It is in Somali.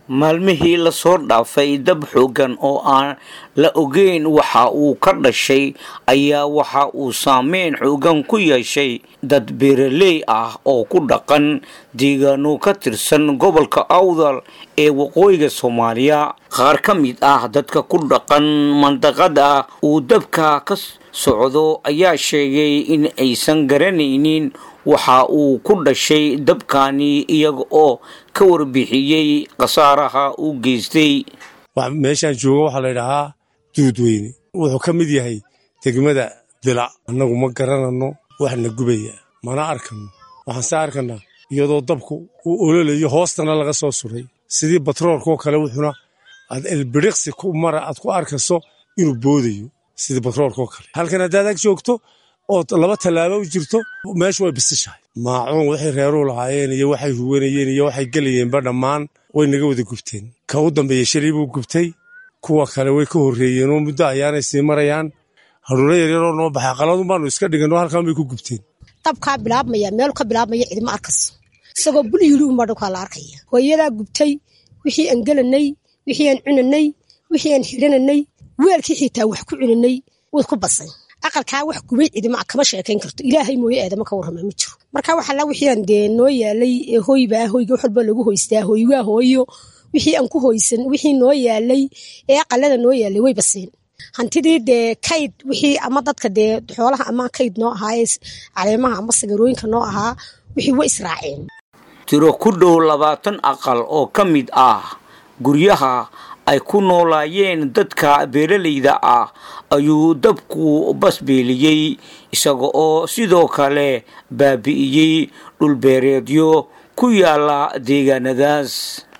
maalmihii lasoo dhaafay dab xoogan oo aan la ogeyn waxa uu ka dhashay ayaa waxa uu saameyn xoogan ku yeeshay dad beeraley ah oo ku dhaqan deegaano ka tirsan gobolka awdal ee waqooyiga soomaaliya qaar ka mid ah dadka ku dhaqan mandaqada uu dabka ka socdo ayaa sheegay in aysan garanaynin waxa uu ku dhashay dabkani iyaga oo ka warbixiyey khasaaraha uu geystay meeshaan jooga waxaa la ydhahaa duudweyne wuxuu ka mid yahay degmada dilac annagu ma garananno waxna gubaya mana arkano waxaan se arkanaa iyadoo dabku uu ololayo hoostana laga soo suray sidii batroolkoo kale wuxuuna aad elbiriqsi ku mara aad ku arkayso inuu boodayo sidii batroolkoo kale halkan haddaad ag joogto ood laba tallaabo u jirto meeshu way bisishahay maacuun waxay reeruu lahaayeen iyo waxay huwanayeen iyo waxay gelayeenba dhammaan way naga wada gubteen ka u dambeeya shalay buu gubtay kuwa kale way ka horreeyeen oo muddo ayaanay sii marayaan haruuro yaryaroo noo baxay qaladun baanu iska dhiganoo halkaan bay ku gubteen dabkaa bilaabmaya meelu ka bilaabmaya cidima arkayso isagoo bul yidhi unbaa dhulkaa la arkaya hooyadaa gubtay wixii aan gelanay wixii aan cunanay wixii aan xirananay weelkii xitaa wax ku cunanay way ku basay aqalkaa wax gubay cidima kama sheekayn karto ilaahay mooye aadama ka warrama ma jiro marka waxala wixii aan dee noo yaalay ee hooybaa hoyga wax walba lagu hoystaa hooywaa hooyo wixii aan ku hoysan wixii noo yaalay ee aqalada noo yaalay way baseen hantidii dee kayd wixii ama dadka dee xoolaha ama kayd noo ahaa caleemaha ama sagarooyinka noo ahaa wixii way israaceen tiro ku dhow labaatan aqal oo ka mid ah guryaha ay ku noolaayeen dadka beeralayda ah ayuu dabku basbeeliyey isaga oo sidoo kale baabi'iyey dhulbeereedyo ku yaala deegaanadaas